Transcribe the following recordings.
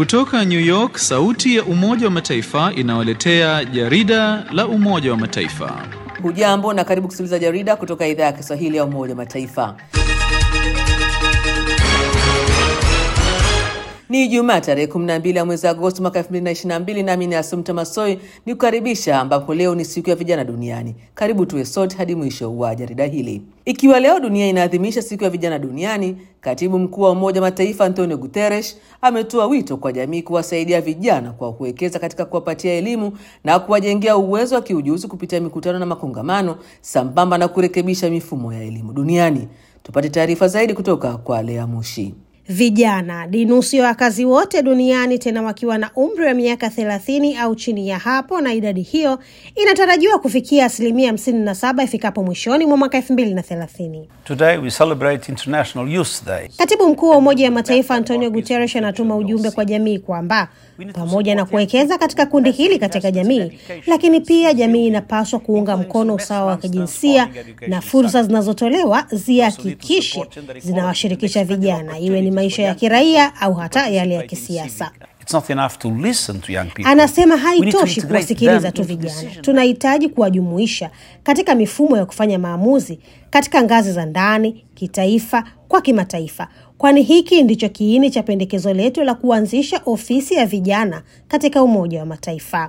Kutoka New York, sauti ya Umoja wa Mataifa inawaletea jarida la Umoja wa Mataifa. Hujambo na karibu kusikiliza jarida kutoka idhaa ya Kiswahili ya Umoja wa Mataifa. Ni Ijumaa tarehe 12 ya mwezi Agosti mwaka 2022, nami ni Asumta Masoi ni kukaribisha, ambapo leo ni siku ya vijana duniani. Karibu tuwe sote hadi mwisho wa jarida hili. Ikiwa leo dunia inaadhimisha siku ya vijana duniani, katibu mkuu wa Umoja wa Mataifa Antonio Guterres ametoa wito kwa jamii kuwasaidia vijana kwa kuwekeza katika kuwapatia elimu na kuwajengea uwezo wa kiujuzi kupitia mikutano na makongamano, sambamba na kurekebisha mifumo ya elimu duniani. Tupate taarifa zaidi kutoka kwa Lea Mushi. Vijana ni nusu ya wakazi wote duniani, tena wakiwa na umri wa miaka thelathini au chini ya hapo, na idadi hiyo inatarajiwa kufikia asilimia hamsini na saba ifikapo mwishoni mwa mwaka elfu mbili na thelathini. Today we celebrate International Youth Day. Katibu mkuu wa Umoja wa Mataifa Antonio Guterres anatuma ujumbe kwa jamii kwamba pamoja na kuwekeza katika kundi hili katika jamii, lakini pia jamii inapaswa kuunga mkono usawa wa kijinsia na fursa zinazotolewa zihakikishe zinawashirikisha vijana, iwe ni maisha ya kiraia au hata yale ya kisiasa. It's not enough to listen to young people. Anasema We need to haitoshi integrate kuwasikiliza them tu into vijana, decision. tunahitaji kuwajumuisha katika mifumo ya kufanya maamuzi katika ngazi za ndani, kitaifa, kwa kimataifa, kwani hiki ndicho kiini cha pendekezo letu la kuanzisha ofisi ya vijana katika Umoja wa Mataifa,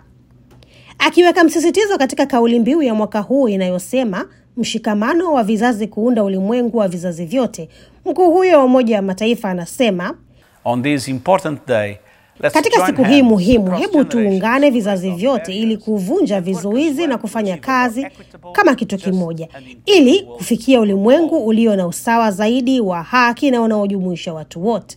akiweka msisitizo katika kauli mbiu ya mwaka huu inayosema mshikamano wa vizazi kuunda ulimwengu wa vizazi vyote. Mkuu huyo wa Umoja wa Mataifa anasema On this important day, let's katika join siku hii hands muhimu, across hebu tuungane generations vizazi of vyote various ili kuvunja vizuizi na kufanya kazi equitable, kama kitu just kimoja, and inclusive ili world kufikia ulimwengu ulio na usawa zaidi wa haki na unaojumuisha watu wote.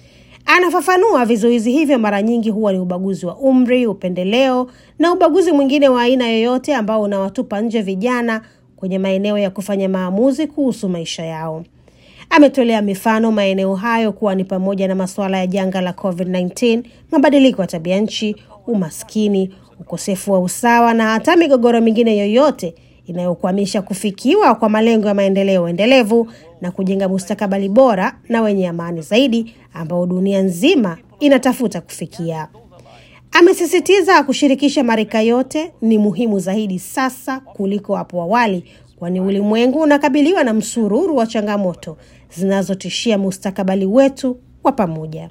Anafafanua, vizuizi hivyo mara nyingi huwa ni ubaguzi wa umri, upendeleo na ubaguzi mwingine wa aina yoyote ambao unawatupa nje vijana kwenye maeneo ya kufanya maamuzi kuhusu maisha yao. Ametolea mifano maeneo hayo kuwa ni pamoja na masuala ya janga la COVID-19, mabadiliko ya tabia nchi, umaskini, ukosefu wa usawa na hata migogoro mingine yoyote inayokwamisha kufikiwa kwa malengo ya maendeleo endelevu na kujenga mustakabali bora na wenye amani zaidi ambao dunia nzima inatafuta kufikia. Amesisitiza kushirikisha marika yote ni muhimu zaidi sasa kuliko hapo awali, kwani ulimwengu unakabiliwa na msururu wa changamoto zinazotishia mustakabali wetu wa pamoja.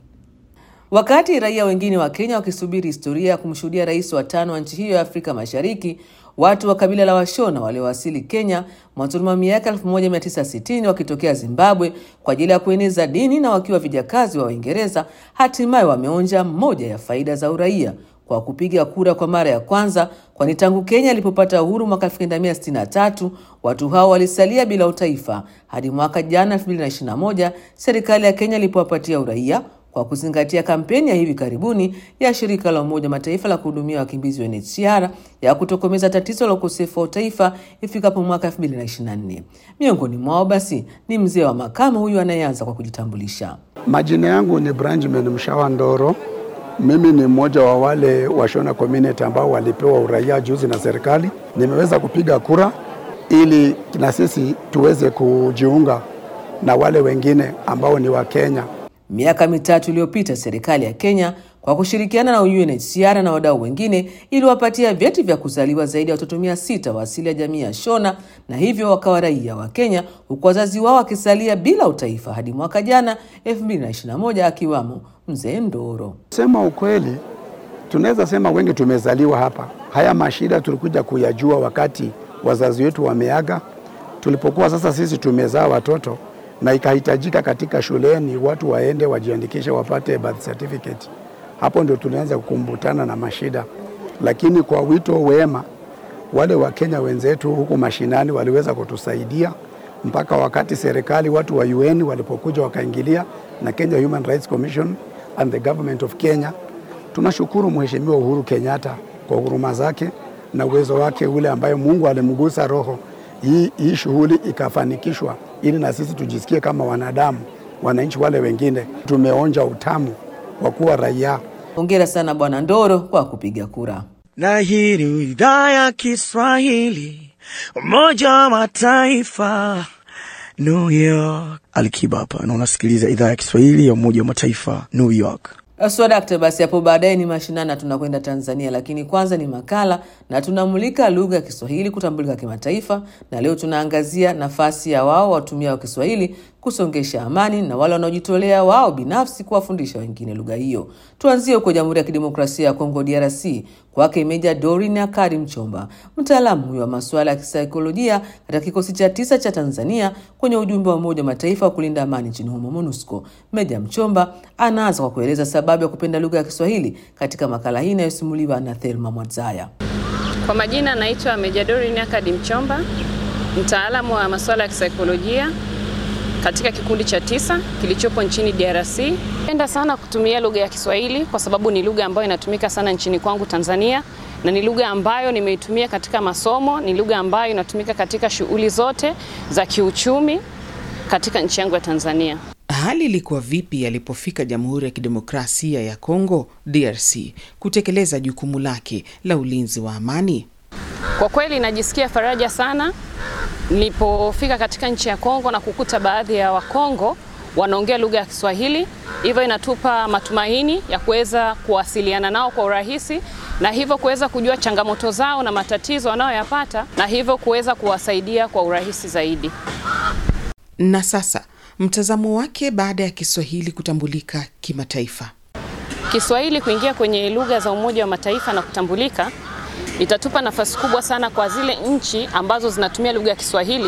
Wakati raia wengine wa Kenya wakisubiri historia ya kumshuhudia rais wa tano wa nchi hiyo ya Afrika Mashariki, watu wa kabila la Washona waliowasili Kenya mwanzoni mwa miaka 1960 wakitokea Zimbabwe kwa ajili ya kueneza dini na wakiwa vijakazi wa Uingereza, hatimaye wameonja moja ya faida za uraia kwa kupiga kura kwa mara ya kwanza, kwani tangu Kenya ilipopata uhuru mwaka 1963 watu hao walisalia bila utaifa hadi mwaka jana 2021 serikali ya Kenya ilipowapatia uraia kwa kuzingatia kampeni ya hivi karibuni ya shirika la Umoja wa Mataifa la kuhudumia wakimbizi UNHCR ya kutokomeza tatizo la ukosefu wa utaifa ifikapo mwaka 2024. Miongoni mwao basi ni mzee wa makamo huyu anayeanza kwa kujitambulisha. Majina yangu ni Branjamin Mshawa Ndoro. Mimi ni mmoja wa wale Washona community ambao walipewa uraia juzi na serikali. Nimeweza kupiga kura ili na sisi tuweze kujiunga na wale wengine ambao ni wa Kenya. Miaka mitatu iliyopita serikali ya Kenya kwa kushirikiana na UNHCR na wadau wengine iliwapatia vyeti vya kuzaliwa zaidi ya watoto mia sita wa asili ya jamii ya Shona na hivyo wakawa raia wa Kenya huku wazazi wao wakisalia bila utaifa hadi mwaka jana 2021 akiwamo mzee Ndoro. Sema ukweli, tunaweza sema wengi tumezaliwa hapa. Haya mashida tulikuja kuyajua wakati wazazi wetu wameaga, tulipokuwa sasa sisi tumezaa watoto na ikahitajika katika shuleni watu waende wajiandikishe wapate birth certificate. Hapo ndio tulianza kukumbutana na mashida, lakini kwa wito wema wale Wakenya wenzetu huku mashinani waliweza kutusaidia mpaka wakati serikali watu wa UN walipokuja wakaingilia na Kenya Human Rights Commission and the government of Kenya. Tunashukuru Mheshimiwa Uhuru Kenyatta kwa huruma zake na uwezo wake ule ambayo Mungu alimgusa roho hii, hii shughuli ikafanikishwa ili na sisi tujisikie kama wanadamu, wananchi wale wengine tumeonja utamu wa kuwa raia. Hongera sana Bwana Ndoro kwa kupiga kura. na hii ni idhaa ya Kiswahili Umoja wa Mataifa New York. Alikiba hapa na unasikiliza idhaa ya Kiswahili ya Umoja wa Mataifa New York. Swadakta, basi hapo baadaye ni mashinani, tunakwenda Tanzania, lakini kwanza ni makala na tunamulika lugha ya Kiswahili kutambulika kimataifa, na leo tunaangazia nafasi ya wao watumia wa Kiswahili kusongesha amani na wale wanaojitolea wao binafsi kuwafundisha wengine lugha hiyo. Tuanzie huko Jamhuri ya Kidemokrasia ya Kongo, DRC, kwake Meja Dorin Akari Mchomba, mtaalamu huyo wa masuala ya kisaikolojia katika kikosi cha tisa cha Tanzania kwenye ujumbe wa Umoja wa Mataifa wa kulinda amani nchini humo, MONUSCO. Meja Mchomba anaanza kwa kueleza sababu ya kupenda lugha ya Kiswahili katika makala hii inayosimuliwa na Thelma Mwadzaya. Kwa majina naitwa Meja Dorin Akadi Mchomba, mtaalamu wa masuala ya kisaikolojia katika kikundi cha tisa kilichopo nchini DRC. Napenda sana kutumia lugha ya Kiswahili kwa sababu ni lugha ambayo inatumika sana nchini kwangu Tanzania, na ni lugha ambayo nimeitumia katika masomo, ni lugha ambayo inatumika katika shughuli zote za kiuchumi katika nchi yangu ya Tanzania. Hali ilikuwa vipi alipofika Jamhuri ya Kidemokrasia ya Kongo DRC kutekeleza jukumu lake la ulinzi wa amani? Kwa kweli najisikia faraja sana nilipofika katika nchi ya Kongo na kukuta baadhi ya Wakongo wanaongea lugha ya Kiswahili, hivyo inatupa matumaini ya kuweza kuwasiliana nao kwa urahisi na hivyo kuweza kujua changamoto zao na matatizo wanayoyapata na hivyo kuweza kuwasaidia kwa urahisi zaidi. Na sasa mtazamo wake baada ya Kiswahili kutambulika kimataifa. Kiswahili kuingia kwenye lugha za Umoja wa Mataifa na kutambulika itatupa nafasi kubwa sana kwa zile nchi ambazo zinatumia lugha ya Kiswahili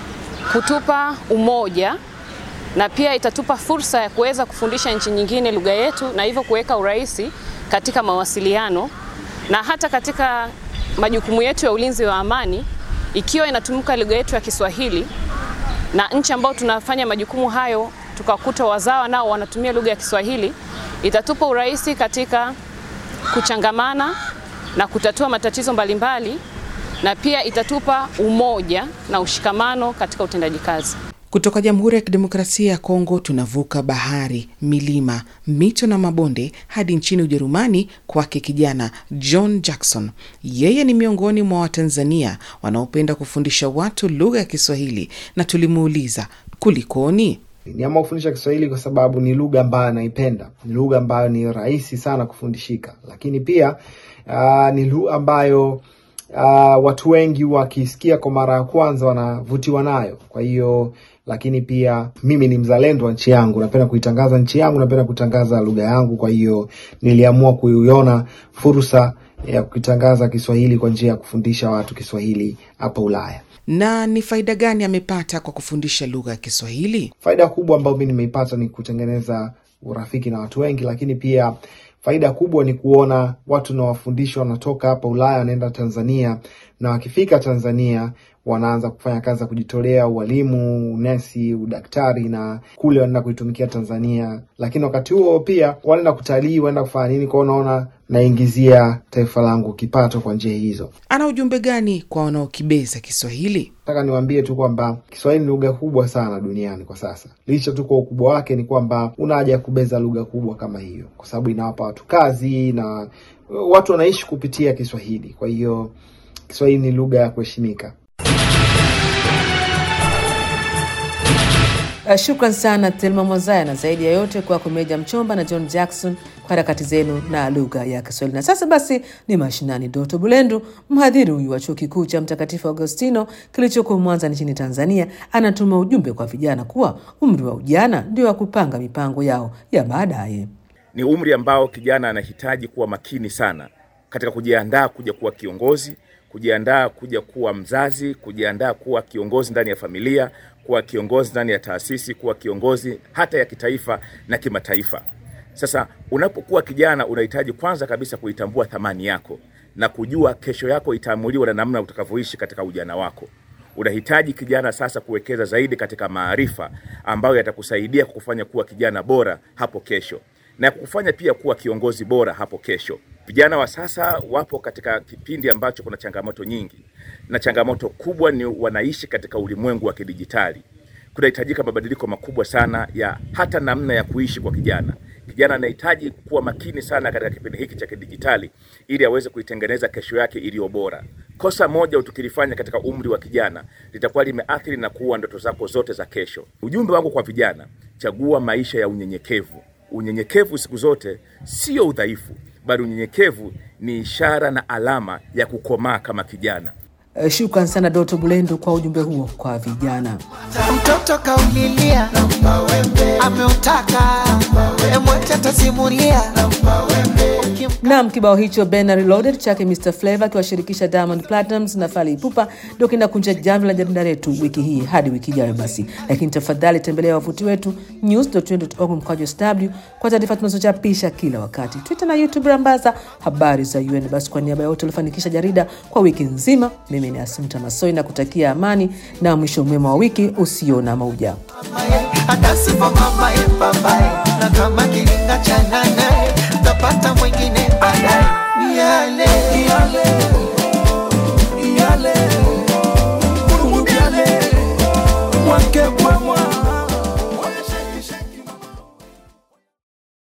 kutupa umoja na pia itatupa fursa ya kuweza kufundisha nchi nyingine lugha yetu na hivyo kuweka urahisi katika mawasiliano na hata katika majukumu yetu ya ulinzi wa amani. Ikiwa inatumika lugha yetu ya Kiswahili na nchi ambao tunafanya majukumu hayo tukakuta wazawa nao wanatumia lugha ya Kiswahili, itatupa urahisi katika kuchangamana na kutatua matatizo mbalimbali na pia itatupa umoja na ushikamano katika utendaji kazi. Kutoka Jamhuri ya Kidemokrasia ya Kongo tunavuka bahari, milima, mito na mabonde hadi nchini Ujerumani kwake kijana John Jackson. Yeye ni miongoni mwa Watanzania wanaopenda kufundisha watu lugha ya Kiswahili na tulimuuliza kulikoni. Niamua kufundisha Kiswahili kwa sababu ni lugha ambayo naipenda, ni lugha ambayo ni rahisi sana kufundishika, lakini pia uh, ni lugha ambayo uh, watu wengi wakisikia kwa mara ya kwanza wanavutiwa nayo. Kwa hiyo lakini pia mimi ni mzalendo wa nchi yangu, napenda kuitangaza nchi yangu, napenda kutangaza lugha yangu. Kwa hiyo niliamua kuiona fursa ya kukitangaza Kiswahili kwa njia ya kufundisha watu Kiswahili hapa Ulaya. Na ni faida gani amepata kwa kufundisha lugha ya Kiswahili? Faida kubwa ambayo mi nimeipata ni kutengeneza urafiki na watu wengi, lakini pia faida kubwa ni kuona watu nawafundisha wanatoka hapa Ulaya wanaenda Tanzania, na wakifika Tanzania wanaanza kufanya kazi za kujitolea, ualimu, unesi, udaktari, na kule wanaenda kuitumikia Tanzania. Lakini wakati huo pia wanaenda kutalii, wanaenda kufanya nini kwao, unaona naingizia taifa langu kipato kwa njia hizo. Ana ujumbe gani kwa wanaokibeza Kiswahili? Nataka niwaambie tu kwamba Kiswahili ni lugha kubwa sana duniani kwa sasa. Licha tu kwa ukubwa wake, ni kwamba una haja ya kubeza lugha kubwa kama hiyo, kwa sababu inawapa watu kazi na watu wanaishi kupitia Kiswahili. Kwa hiyo Kiswahili ni lugha ya kuheshimika. Uh, shukran sana Thelma Mwazaya, na zaidi ya yote kwako Meja Mchomba na John Jackson kwa harakati zenu na lugha ya Kiswahili. Na sasa basi ni mashinani. Doto Bulendu, mhadhiri huyu wa chuo kikuu cha Mtakatifu Agostino kilichoko Mwanza nchini Tanzania, anatuma ujumbe kwa vijana kuwa umri wa ujana ndio wa kupanga mipango yao ya baadaye. Ni umri ambao kijana anahitaji kuwa makini sana katika kujiandaa kuja kuwa kiongozi, kujiandaa kuja kuwa mzazi, kujiandaa kuwa kiongozi ndani ya familia, kuwa kiongozi ndani ya taasisi, kuwa kiongozi hata ya kitaifa na kimataifa. Sasa unapokuwa kijana, unahitaji kwanza kabisa kuitambua thamani yako na kujua kesho yako itaamuliwa na namna utakavyoishi katika ujana wako. Unahitaji kijana sasa kuwekeza zaidi katika maarifa ambayo yatakusaidia kukufanya kuwa kijana bora hapo kesho na kukufanya pia kuwa kiongozi bora hapo kesho. Vijana wa sasa wapo katika kipindi ambacho kuna changamoto nyingi, na changamoto kubwa ni wanaishi katika ulimwengu wa kidijitali. Kunahitajika mabadiliko makubwa sana ya hata namna ya kuishi kwa kijana. Kijana anahitaji kuwa makini sana katika kipindi hiki cha kidijitali ili aweze kuitengeneza kesho yake iliyo bora. Kosa moja tukilifanya katika umri wa kijana litakuwa limeathiri na kuua ndoto zako zote za kesho. Ujumbe wangu kwa vijana, chagua maisha ya unyenyekevu unyenyekevu siku zote sio udhaifu, bali unyenyekevu ni ishara na alama ya kukomaa kama kijana. Eh, Shukran sana Doto Bulendo kwa ujumbe huo kwa vijana. Mtoto kaulilia ameutaka emwacha tasimulia Naam, kibao hicho Ben Reloaded chake Mr Flavor akiwashirikisha Diamond Platnumz na Fally Ipupa ndio kinakunja jamvi la jarida letu wiki hii hadi wiki ijayo basi. Lakini tafadhali tembelea wavuti wetu news.org mkwaju sw kwa taarifa tunazochapisha kila wakati, Twitter na YouTube rambaza habari za UN. Basi kwa niaba ya wote waliofanikisha jarida kwa wiki nzima, mimi ni Asumta Masoi na kutakia amani na mwisho mwema wa wiki usio na mauja. akasipo mama ye babaye na kama kiringa cha nanaye tapata mwingine baadaye ni yale ni yale